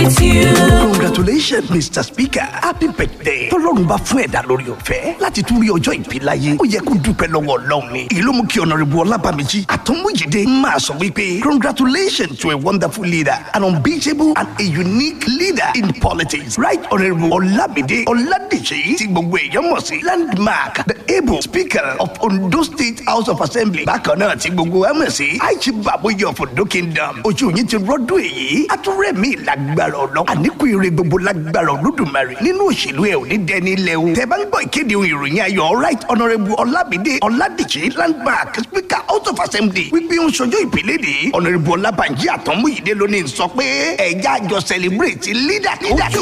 celebrate you. congratulations mr speaker happy birthday tọlọ́run bá fún ẹ̀dá lórí ọ̀fẹ́ láti tún rí ọjọ́ ìbí láyé ó yẹ kó dúpẹ́ lọ́wọ́ ọlọ́run ni èyí ló mú kí ọ̀nàrẹ́bù ọlábàmíjì àtọ́múyèdè máa sọ wípé congratulations to a wonderful leader an unbeatable and a unique leader in politics right honourable ọlámídé ọládèjì tí gbogbo èèyàn mọ̀ sí landmark the able speaker of ondo state house of assembly bákan náà tí gbogbo wa mọ̀ sí aichi baboye of ondo kingdom ojú yín ti rọ́dún èyí atúrẹ́mí lágbára ọlọ́ àníkù ire gbogbo lágbára olódùmarè nínú òṣèlú ẹ̀ ò ní dẹni ilẹ̀ o tẹ bá ń gbọ́ ìkéde ohun ìròyìn ayọ̀ right honourable ọlámídé ọládèjì landmark speaker house of assembly wípé ń ṣọjọ́ ìpínlẹ̀ èdè honourable ọlábànjí àtọ́múyídé ló ní sọ pé ẹ̀já àjọ celebrate leader tó